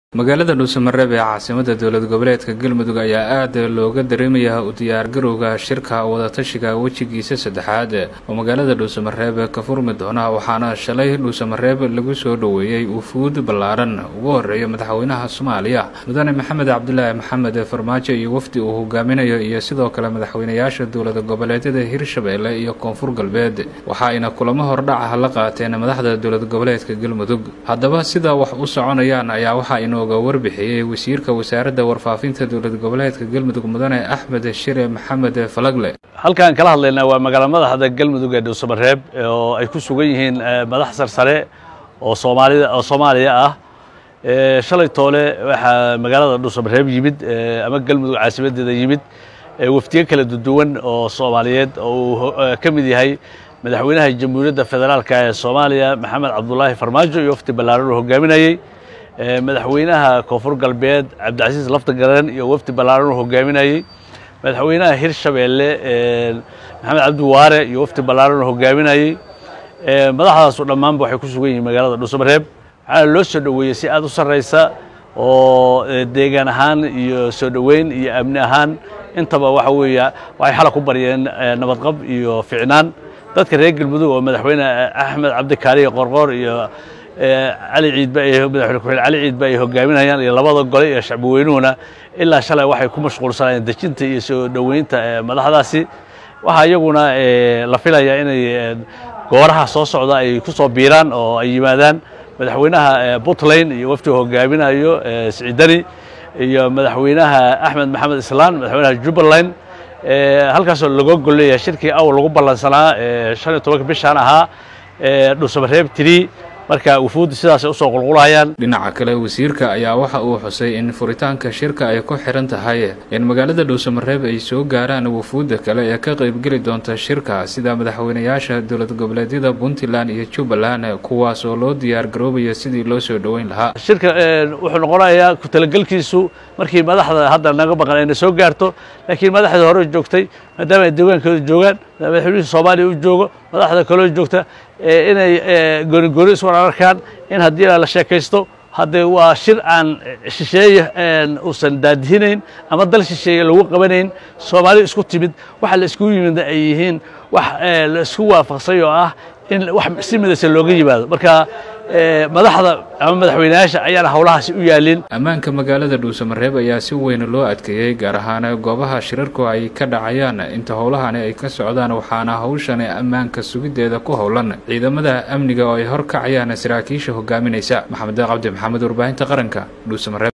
magaalada dhuusamareeb ee caasimada dowlad goboleedka galmudug ayaa aad looga dareemayaa u diyaargarowga shirka wadatashiga wejigiisa saddexaad oo magaalada dhuusamareeb ka furmi doona waxaana shalay dhuusamareeb lagu soo dhoweeyey wufuud ballaaran ugu horeeya madaxweynaha soomaaliya mudane maxamed cabdulaahi maxamed farmaajo iyo wafdi uu hogaaminayo iyo sidoo kale madaxweynayaasha dowlad goboleedyada hirshabeelle iyo koonfur galbeed waxa ayna kulamo hordhaca la qaateen madaxda dowlad goboleedka galmudug haddaba sida wax u soconayaan ayaa waxaa inooga warbixiyey wasiirka wasaaradda warfaafinta dowlad goboleedka galmudug mudane axmed shire maxamed falagle halkaan kala hadlaynaa waa magaala madaxda galmudug ee dhuusamareeb oo ay ku sugan yihiin madax sarsare oo soomaalida oo soomaaliya ah shalay toole waxaa magaalada dhuusamareeb yimid ama galmudug caasimadeeda yimid wafdiyo kala duwan oo soomaaliyeed oo uu ka mid yahay madaxweynaha jamhuuriyadda federaalka ee soomaaliya maxamed cabdulaahi farmaajo iyo wafdi ballaaran uu hogaaminayey madaxweynaha koonfur galbeed cabdicasiis lafta garan iyo wafdi ballaaran uu hogaaminayey madaxweynaha hirshabeelle maxamed cabdi waare iyo wafdi ballaaran uu hogaaminayey madaxdaasu dhammaanba waxay ku sugan yihiin magaalada dhuusamareeb waxaana loo soo dhoweeyey si aad u sarraysa oo deegaan ahaan iyo soo dhoweyn iyo amni ahaan intaba waxa weeya waxay xala ku baryeen nabadqab iyo ficnaan dadka reer galmudug oo madaxweyne axmed cabdikaariyo qorqoor iyo cali ciidba madaxweyne ku-xigeen cali ciidba ay hogaaminayaan iyo labada gole iyo shacbi weynuhuna ilaa shalay waxay ku mashquulsanayeen dejinta iyo soo dhoweynta madaxdaasi waxaa iyaguna la filayaa inay gooraha soo socda ay ku soo biiraan oo ay yimaadaan madaxweynaha puntland iyo wafdiga hogaaminayo siciidani iyo madaxweynaha axmed maxamed islaan madaxweynaha jubbaland halkaasoo laga golleeyahay shirkii awal lagu ballansanaa shan iyo tobanka bishaan ahaa dhuusamareeb tiri marka wufuuddu sidaasay usoo qulqulayaan dhinaca kale wasiirka ayaa waxa uu xusay in furitaanka shirka ay ku xihan tahay in magaalada dhuusamareeb ay soo gaaraan wufuudda kale ee ka qaybgeli doonta shirka sida madaxweynayaasha dowlad goboleedyada puntland iyo jubbaland kuwaas oo loo diyaar garoobaya sidii loo soo dhoweyn lahaa shirka wuxuu noqonayaa ku talagelkiisu markii madaxda hadda naga maqan ayna soo gaarto laakiin madaxda hore joogtay maadaama ay deegaankooda joogaan madaxweynihii soomaaliya u joogo madaxda kaloo joogta inay gooni gooni iswar arkaan in haddii la sheekaysto haddee waa shir aan shisheeye uusan daadihinayn ama dal shisheeye lagu qabanayn soomaali isku timid waxa la iskugu yimid ay yihiin wax la isku waafaqsay oo ah in wax si midaysan looga yimaado marka madaxda ama madaxweynayaasha ayaana howlahaasi u yaalin ammaanka magaalada dhuusamareeb ayaa si weyn loo adkeeyey gaar ahaan goobaha shirarku ay ka dhacayaan inta howlahani ay ka socdaan waxaana hawshani ammaanka sugiddeeda ku howlan ciidamada amniga oo ay horkacayaan saraakiisha hogaaminaysa maxamed cabdi maxamed warbaahinta qaranka dhuusamareeb